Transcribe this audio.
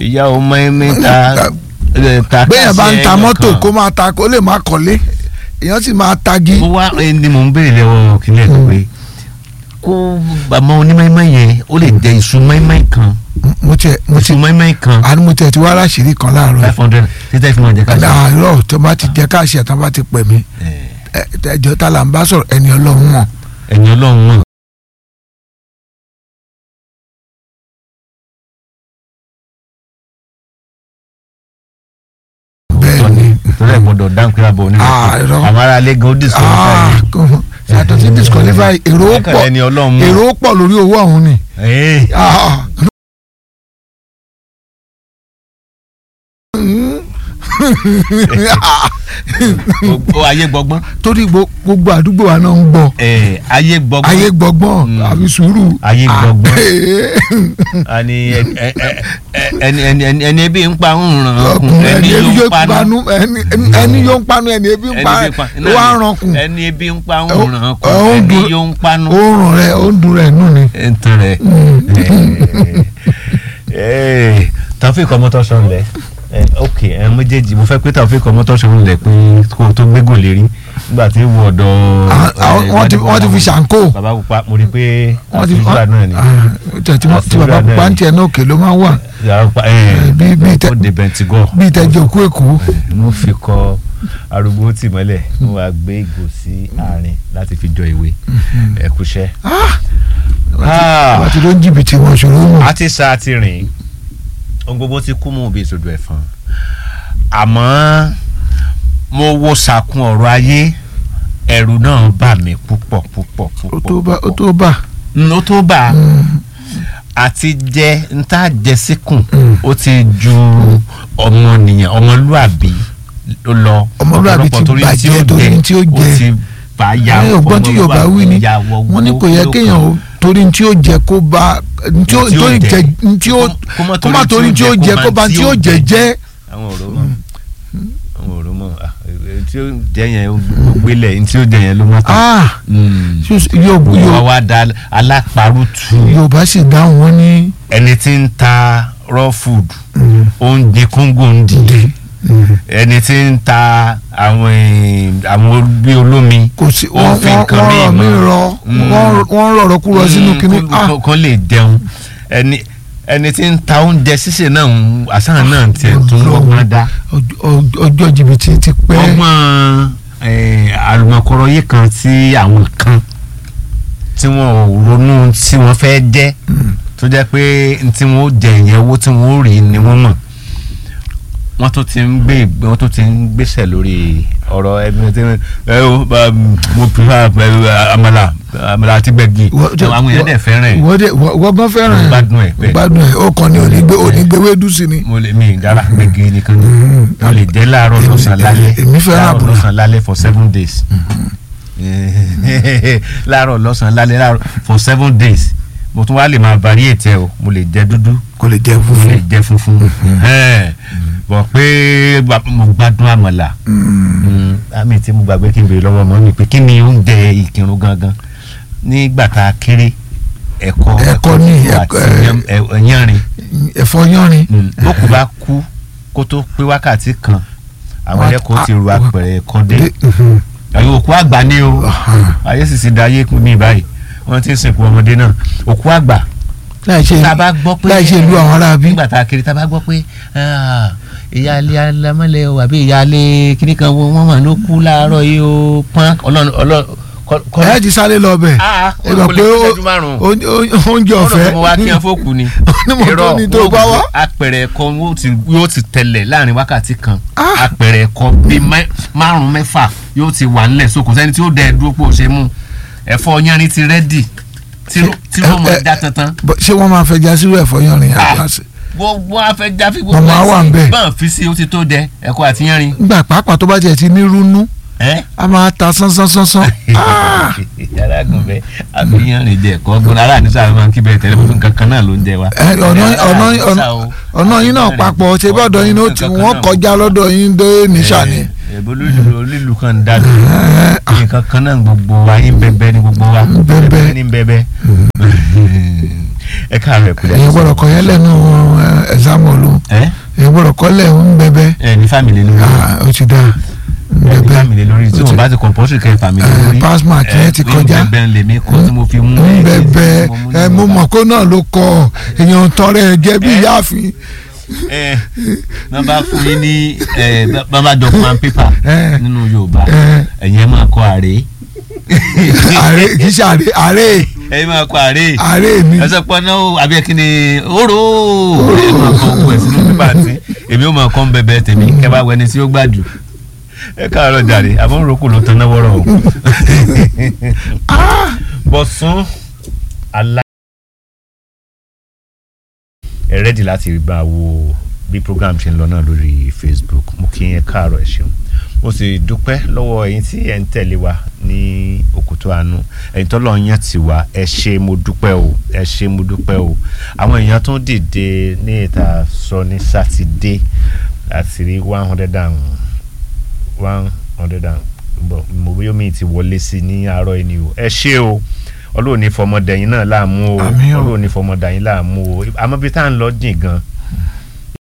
ìyá ọmọ ẹ̀mí ta ta bẹ́ẹ̀ bá ń ta káàsì mọ́tò ẹyọ kó máa ta kó lè má kọ́lé èèyàn sì máa tagi. mo wá ẹni mò ń béèrè lọ́wọ́ kílẹ̀ tó pé kó àmọ́ onímọ̀ yẹn ó lè jẹ iṣu mọ́ẹ́mọ́ kan mo tiẹ̀ mo ti iṣu mọ́ẹ́mọ́ kan àní mo tiẹ̀ ti wá láṣìírí kan láàárọ̀ five hundred títẹ́ fi máa jẹ ká ṣe. láàárọ̀ tó bá ti jẹ́ káàṣì ẹ̀ tán bá ti pè mí ẹ- ẹjọ́ tá là ń bá sọ̀rọ̀ ẹni ọlọ́run mọ̀ ẹ̀yin ọlọ́run mọ̀ bẹ́ẹ̀ ni. torí ẹ̀ gbọ́dọ̀ dáhùn pé abọ́ onímọ̀ Ah, irọ́. àwọn ará ilé gan ó disqualify Ah, yìí. kò- yàtọ̀ sí disqualify èrò ó Ẹ̀ka pọ̀ ẹni ọlọ́run mọ̀. èrò ó pọ̀ lórí owó ọ̀hún ni. Ee, Ah. gbogbo ayé gbọgbọ́n torí gbo- gbogbo àdúgbò wa náà ń gbọ́ Ee, ayé gbọgbọ́n ayé gbọ́gbọ́n Mm. àbí sùúrù. Ayé Ah, gbọ́gbọ́n. eh, ani ẹni ẹni ẹni ẹni ẹni ebi ń pa ń ràn ọkùn ọkùnrin ẹni ẹni yóò yóò ń panu panu ẹni ẹni yóò ń panu ẹni ebi ń ẹni pa ebi ń pa ló wá ń rankun ẹni ebi ń pa ń Ó- ràn ó ọkùn ń ẹni dun- yóò ń panu. ó ń ràn rẹ ó ń dun rẹ nù ni. ntọ́ rẹ̀ Taofeek Ọmọ́tọ́ṣọ́ ńlẹ̀ ok ẹ méjèèjì mo fẹ́ pé Taofeek Ọmọ́tọ́ṣọ́ ńlẹ̀ pé kó o tó gbégò lérí nígbà tí wọ ọ̀dọ̀ Ah, ah, wọ́n ti wọ́n ti fi ṣàǹkó bàbá pupa mo rí i pé wọ́n ti àtúntò náà ni Ah, tẹ̀ tí wọ́n- tí bàbá Àfúrà náà pupa ń ni. tiẹ̀ náà òkè ló máa ń wà yàrá pa ẹ bí- bí tẹ- ó de bẹntigọ́ bíi tẹ̀jọ́ òkú èkó. mo fi kọ arúgbó tì mọ́lẹ̀ mo wá gbé ìgò sí àárín láti fi jọ ìwé ẹ̀kúṣẹ́. wọ́n ti ló ń jìbìtì wọn ṣòro mọ̀. a ti sa ti rìn ohun gbogbo ti kú mú bí ìṣòdò ẹ̀fọn àmọ́ mo wo sàkún ọ̀rọ̀ ayé ẹ̀rù náà bà mí púpọ̀ púpọ̀ ó tó púpọ̀ bá ó tó bá. ó tó bà àti jẹ níta jẹ síkùn ó ti ju ọmọnìyàn ọmọlúàbí ó lọ Ọmọlúàbí ti ọ̀pọ̀lọpọ̀ torí bàjẹ́ torí tí ó jẹ. ó ti bá ya ẹ ọgbọ́n tí yorùbá wí ni ìyàwó wọ́n ní kò yẹ kéèyàn ó torí tí ó jẹ kó bá tí ó Tí ó torí jẹ. jẹ tí ó Kó má kó má torí tí ó jẹ kó bá tí ó jẹ jẹ. àwọn ọ̀rọ̀ mọ̀ àwọn ọ̀rọ̀ mọ̀ ah, eh, tí ó jẹ yẹn ó gbélé tí ó jẹ yẹn ló má tán. Ah, ṣé o- yóò wọ́n yóò wá da alápárùtù yorùbá sì dáhùn wọn ní. ẹni tí ń ta raw food oúnjẹ kóńgò ń dìde ẹni tí ń ta àwọn eh, àwọn bí olómi kò sí ó wọ́n fi wọ́n nǹkan wọ́n míì rọ̀ mí mọ́. rọ Mm. wọ́n wọ́n rọ̀rọ̀ kú rọ sínú kínní. Mm, Ah, kó- kó lè jẹun ẹni ẹni tí ń ta oúnjẹ sísè náà ń àṣà náà tiẹ̀ tún lọ́gbọ́n dá ọjọ́- ọjọ́ ọjọ́ jìbìtì ti pẹ́. ọgbọ́n eh, àlùmọ̀kọ́rọ̀ yìí kan tí àwọn kan tí wọn ò ronú tí wọ́n fẹ́ jẹ́ tó jẹ́ pé n tí wọ́n ó jẹ ìyẹn owó tí wọ́n ó rí ni wọ́n mọ̀ wọ́n tó ti ń gbé ìgbé wọ́n tó ti ń gbéṣẹ̀ lórí ọ̀rọ̀ ẹgbẹ́ tí ẹ o bá, mm, mo prefer eh, àmàlà àmàlà àti gbẹ̀gì àwọn èèyàn dẹ̀ fẹ́ràn ẹ̀ wọ́n dẹ̀ wọ́n gan fẹ́ràn Mo ẹ̀ gbádùn ẹ̀ bẹ́ẹ̀. gbádùn ẹ̀ ó kàn ní onígbé onígbé wédú sí ni. mo lè mi ìdára gbẹ̀gì nìkan ni mo lè jẹ́ láàárọ̀ Èmi- lọ́sàn-án lálẹ́ èmi fẹ́ràn láàárọ̀ àbùrà. lọ́sàn-án lálẹ́ for seven days láàárọ̀ lọ́sàn-án lálẹ́ láàárọ̀ for seven days mo tún wá lè máa variate ẹ o mo lè jẹ dúdú kò lè jẹ mo lè funfun. jẹ funfun Ẹ̀, bọ̀ pé gba- mo gbádùn àmàlà Mm, àmì tí mo gbàgbé kí n béèrè lọ́wọ́ mọ́ mi pé kí ni oúnjẹ ìkírun gangan nígbà tá a kéré ẹ̀kọ́ Ẹ̀kọ ní, tútù ẹ̀kọ, àti ẹ̀, yán- ẹ̀- yánrin ẹ̀fọ́ yánrin. bókù bá kú kó tó pé wákàtí kan àwọn Wá- ẹlẹ́kọ̀ọ́ ti ru ah, apẹ̀rẹ̀ ẹ̀kọ́ dé dé, mhm. àwọn òkú àgbà ni o ayé sì ti da ayé kú ní báyìí wọ́n ti ń sìnkú ọmọdé náà òkú àgbà láì ṣe tá a bá gbọ́ pé láì ṣe ìlú àwọn aráabí. nígbà tá a kiri tá a bá gbọ́ pé ah, ìyáálé alámọ́lẹ̀ o àbí ìyáálé kíní kan wọ́n mọ̀ ló kú láàárọ̀ yìí o pọ́n ọlọ́run ọlọ́run kọ́ ẹ ti sáré lọ bẹ̀. Ah, ẹ mọ̀ ó pé lè ó- ṣẹ́jú márùn-ún. ó- ó- oúnjẹ ọ̀rọ̀ ọ̀fẹ́. tó mo wá kí ẹ fókù ni Ní mo tó ní tó bá wá. apẹ̀rẹ̀ ẹ̀kọ́ yóò ti yóò ti tẹ̀lẹ̀ láàrin wákàtí kan Ah. apẹ̀rẹ̀ ẹ̀kọ́ bíi mẹ́- márùn mẹ́fà yóò ti wà nílẹ̀ so kò sẹ́ni tí ó dẹ̀ dúró pò ṣe mú ẹ̀fọ́ yanrin ti rẹ́dì tí ló- tí ló mọ̀ ẹ- ẹ- já tantan Bọ̀, ṣé wọ́n máa fẹja sírú ẹ̀fọ́ yánrin Ah. àgbàṣe. gbogbo afẹ́ já fi gbogbo Màmá wà ń bẹ̀. bọ́n fi sí ó ti tó dẹ ẹ̀kọ́ àti yanrin nígbà pàápàá tó bá tiẹ̀ ti ní rúnú ẹ́ a máa ta sánsánsánsán. Ah! arágùn bẹ àbí yanrin jẹ ẹ̀kọ́ gbọ́n ara ní sáà máa ń kí bẹ́ẹ̀ tẹ́lẹ̀ fún kankan náà ló ń jẹ wa. Ẹ, ọ̀nà ọ̀nà Ara ọ̀nà ní sáà o. ọ̀nà yín náà papọ̀ ṣe bọ́dọ̀ yín ló ti wọ́n kọjá lọ́dọ̀ yín dé níṣà ni. ẹ̀bùn olílù kan dá dùn nǹkan kan náà gbogbo wa yín bẹ́bẹ́ ní gbogbo wa Bẹ́bẹ́. ní bẹ́bẹ́ ẹ káàárọ̀ ẹ kúlẹ̀. èyí gbọ́dọ̀ kọ́ yẹn lẹ́nu ẹ̀sámù olú ẹ èyí gbọ́dọ̀ kọ́ lẹ̀ ń bẹ́bẹ́ ẹ ní fámìlì lórí Ah, ó ti dáa ń ẹ ní bẹ́bẹ́ fámìlì lórí tí Ó wọn ti- bá ti compulsory kẹ fámìlì Eh, lórí passmark yẹn ti kọjá. ń bẹ́ẹ̀ lèmi kọ́ tí mo fi mú ń bẹ́bẹ́ ẹ mo mọ̀ kó náà ló kọ èèyàn tọrẹ ẹ jẹ́ bí Eh. yáàfin ẹ náà bá fún yín ní ẹ bá bá jọ pan paper Eh. nínú Yorùbá Eh. ẹ̀yin ẹ máa kọ àrè ààrẹ kì í ṣe ààrẹ ààrẹ ẹ̀yin máa kọ àrè ààrẹ mi ẹsẹ pọ náà ó àbí ẹkí ni oró ẹ máa kọ ogun ẹ sínú pípa àti èmi ó máa kọ́ ń bẹ̀bẹ̀ tèmi kẹ́ bá wẹni tí ó gbà jù ẹ káàárọ̀ jàre àmọ́ òrókù ló tan náà wọ́rọ̀ o Bọ̀sún alá ẹ rẹ́dì láti bá wo bí program ṣe ń lọ náà lórí Facebook mo kí yẹn káàárọ̀ ẹ ṣeun mo sì dúpẹ́ lọ́wọ́ ẹ̀yin tí ẹ̀ ń tẹ̀lé wa ní òkútó àánú ẹ̀yin tó lọ́ọ́ yàn tì wá ẹ ṣé mo dúpẹ́ o ẹ ṣé mo dúpẹ́ o àwọn èèyàn tó dìde ní ìta sọ ní sátidé àti rí one hundred and one hundred and bọ̀ mo bí omi ti wọlé sí ní àárọ̀ ẹni o ẹ ṣé o ọlọ́run ní fọmọdẹ̀yìn náà láàmú o Àmín o. ọlọ́run ní fọmọdẹ̀yìn láàmú o àmọ́ bí tá à ń lọ jìn gan